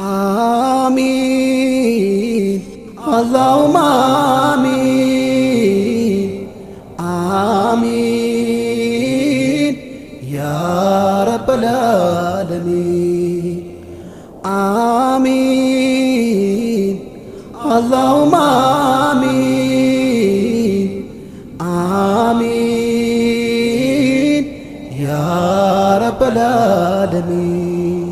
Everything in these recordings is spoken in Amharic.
آمين اللهم آمين آمين يا رب العالمين آمين اللهم آمين آمين يا رب العالمين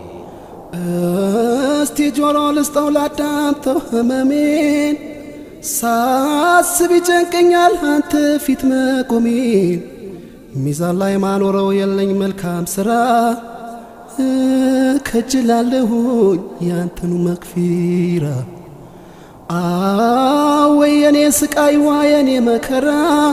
እስቲ ጆሮ ልስጠው ላዳምጠው ህመሜን ሳስብ ይጨንቀኛል አንተ ፊት መቆሜን ሚዛን ላይ ማኖረው የለኝ መልካም ስራ ከጅላለሁኝ ያንተኑ መክፊራ አወይ የኔ ስቃይዋ የኔ መከራ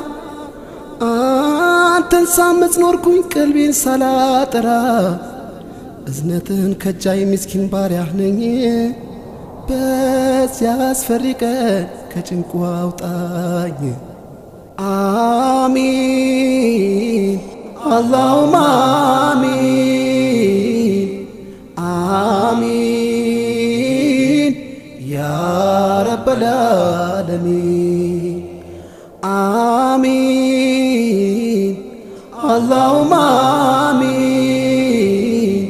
አንተን ሳመጽ ኖርኩኝ ቀልቤን ሳላጠራ እዝነትን ከጃይ ምስኪን ባሪያህ ነኝ በዚያ አስፈሪ ቀን ከጭንቁ አውጣኝ አሚን አላሁማ አሚን አሚን ያ ረበል ዓለሚን አሚን አላሁማ አሚን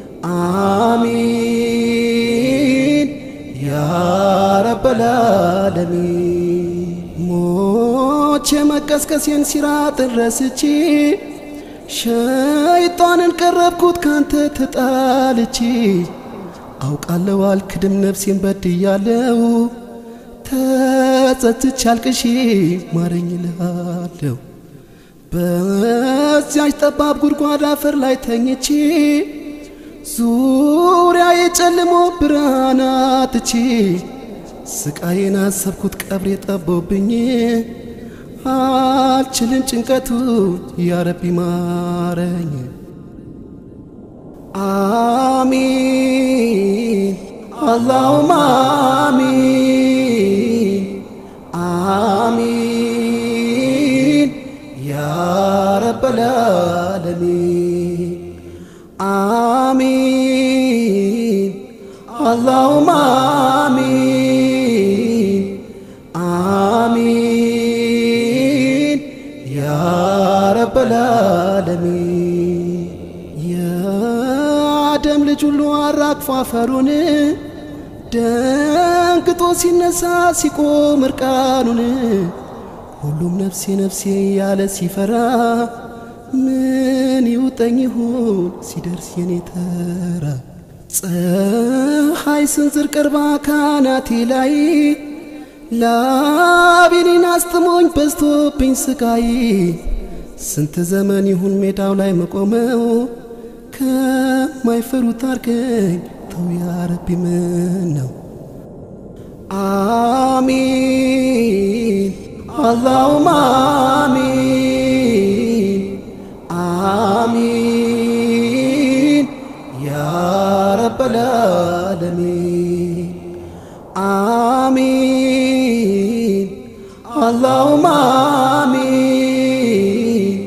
አሚን ያ ረበል ዓለሚን ሞቼ መቀስቀሴን ሲራጥን ረስቼ ሸይጣንን ቀረብኩት ካንተ ተጣልቼ አውቃለሁ አልክድም ነፍሴን በድያለው ተጸጽቼ አልቅሼ ማረኝ እልሃለሁ በዚያች ጠባብ ጉድጓድ አፈር ላይ ተኝቼ ዙሪያ የጨልሞ ብርሃን አጥቼ ስቃዬን አሰብኩት ቀብሬ ጠቦብኝ አልችልም ጭንቀቱ ያረቢ ማረኝ አሚን አላሁማ አሚን አሚን ያ ረበል ዓለሚን አሚን አላሁማ አሚን አሚን ያ ረበል ዓለሚን የአደም ልጅ ሁሉ አራግፎ አፈሩን ደንግጦ ሲነሳ ሲቆም እርቃኑን ሁሉም ነፍሴ ነፍሴ ያለ ሲፈራ ምን ይውጠኝ ይሁን ሲደርስ የኔ ተራ ፀሐይ ስንዝር ቅርባ ካናቴ ላይ ላቤኔን አስጥሞኝ በዝቶብኝ ስቃይ ስንት ዘመን ይሁን ሜዳው ላይ መቆመው ከማይፈሩት አርገኝ ተው ያረቢ ምን ነው አሚን አላሁማ አሚን አሚን ያ ረበል ዓለሚን አሚን አላሁማ አሚን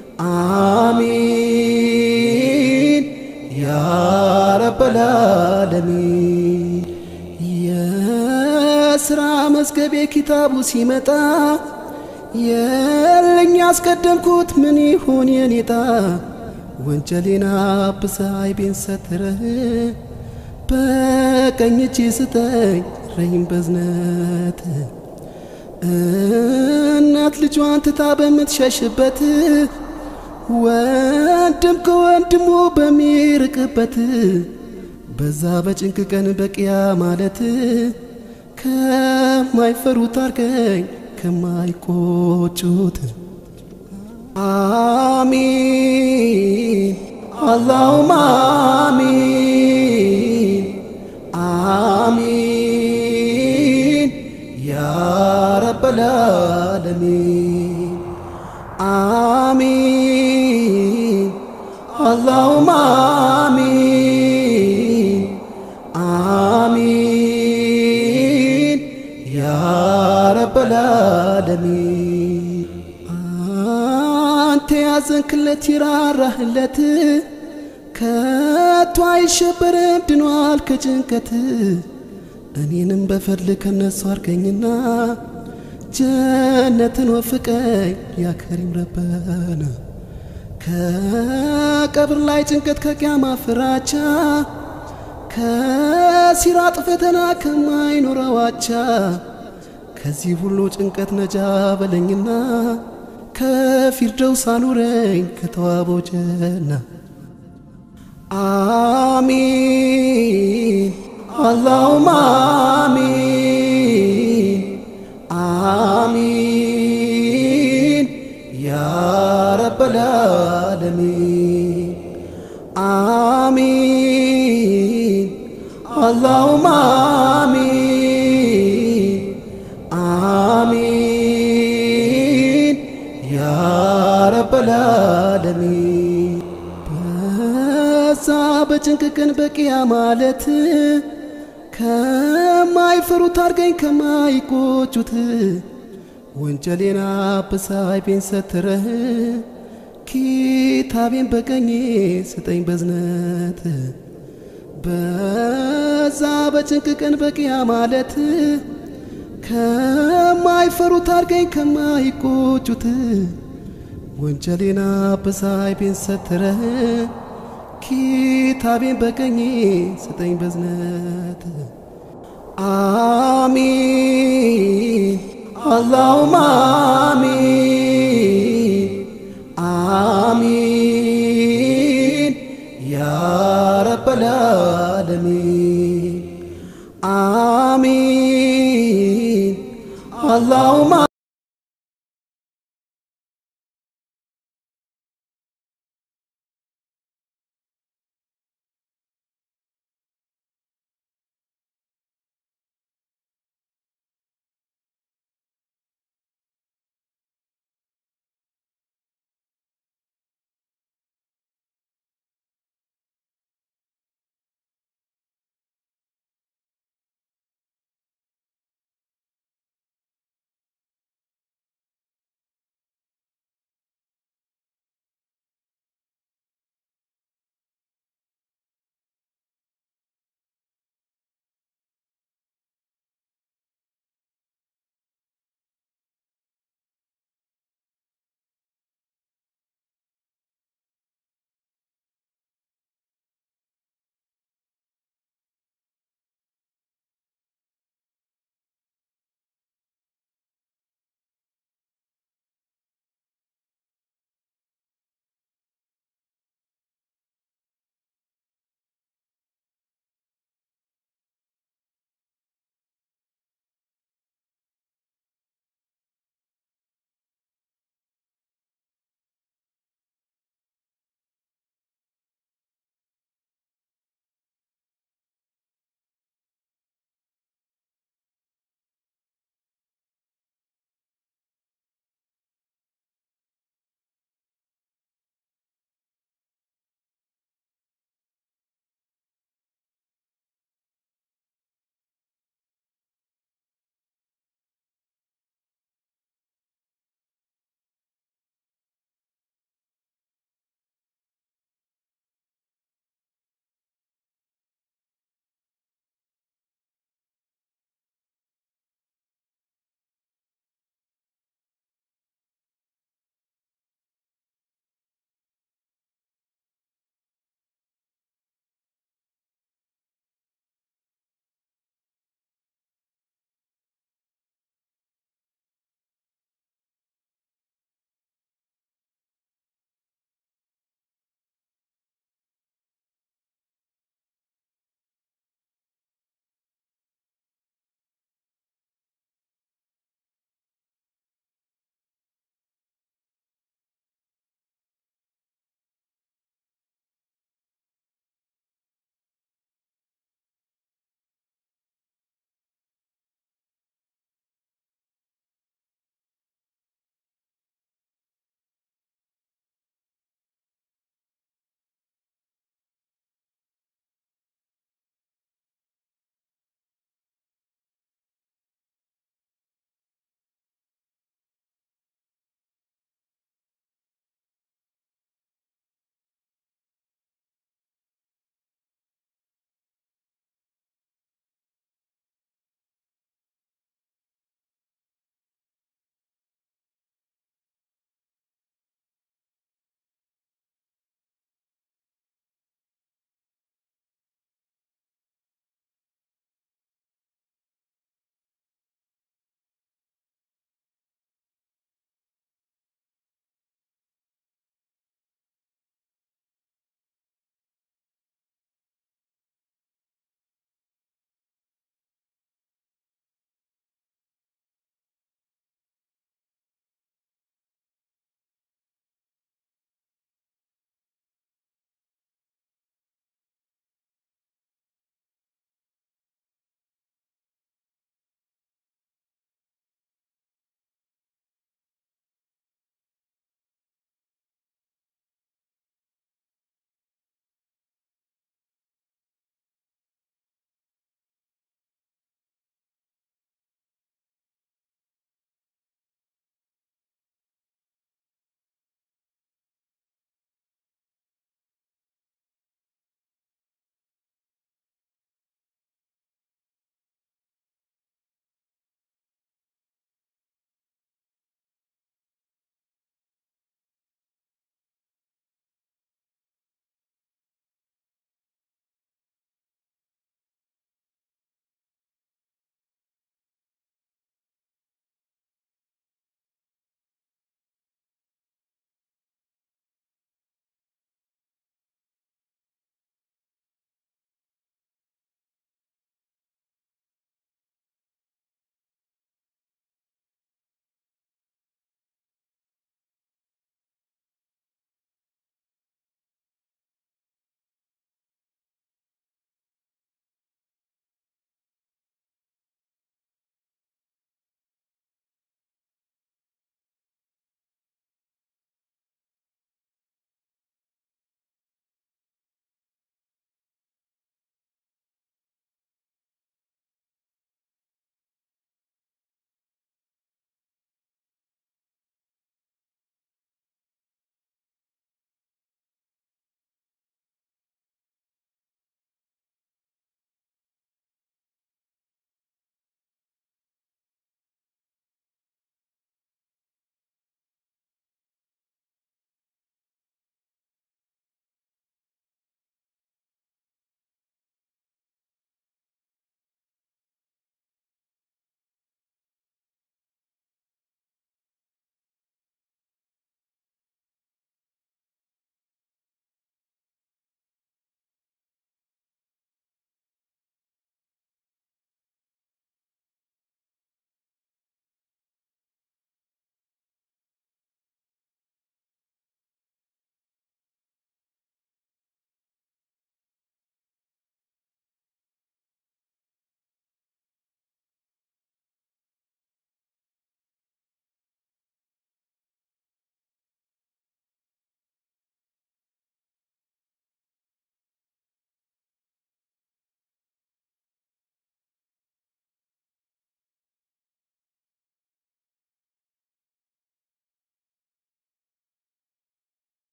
አሚን ያ ረበል ዓለሚን የስራ መዝገቤ ኪታቡ ሲመጣ የለኝ ያስቀደምኩት ምን ይሆን የኔጣ ወንጀሌና አብሰ አይቤን ሰትረህ በቀኝ እጅ ስጠኝ ረይም በዝነት እናት ልጇን ትታ በምትሸሽበት ወንድም ከወንድሙ በሚርቅበት በዛ በጭንቅ ቀን በቅያ ማለት ከማይፈሩት አርገኝ ከማይቆጩት አሚን አላሁማ አሚን አሚን ያ ረበል ዓለሚን አሚን አላሁማ አሚን አሚን ያ ረበል ዓለሚን አንተ ያዘንክለት ይራራህለት ከቶ አይሸበርም ድኗል ከጭንቀት እኔንም በፈድል ከነሱ አርገኝና ጀነትን ወፍቀኝ ያከሪም ረበና ከቀብር ላይ ጭንቀት ከቅያማ ፍራቻ ከሲራጥ ፈተና ከማይኖረው አቻ ከዚህ ሁሉ ጭንቀት ነጃ በለኝና ከፊርደውስ አኑረኝ ከተዋበው ጀና አሚን አላሁማ አሚን አሚን ያ ረበል ዓለሚን አሚን አላሁማ አሚን አሚን ያ ረበል ዓለሚን በዛ በጭንቅ ቀን በቂያ ማለት ከማይፈሩት አርገኝ ከማይቆጩት ወንጀሌና በሳይ ቤን ሰትረህ ኪታቤን በቀኜ ስጠኝ በዝነት በዛ በጭንቅ ቀን በቂያ ማለት ከማይፈሩት አርገኝ ከማይቆጩት ወንጀሌና በሳይ ቤን ሰትረህ ኪታቤን በቀኜ ስጠኝ በዝነት አሚን አላሁማ አሚን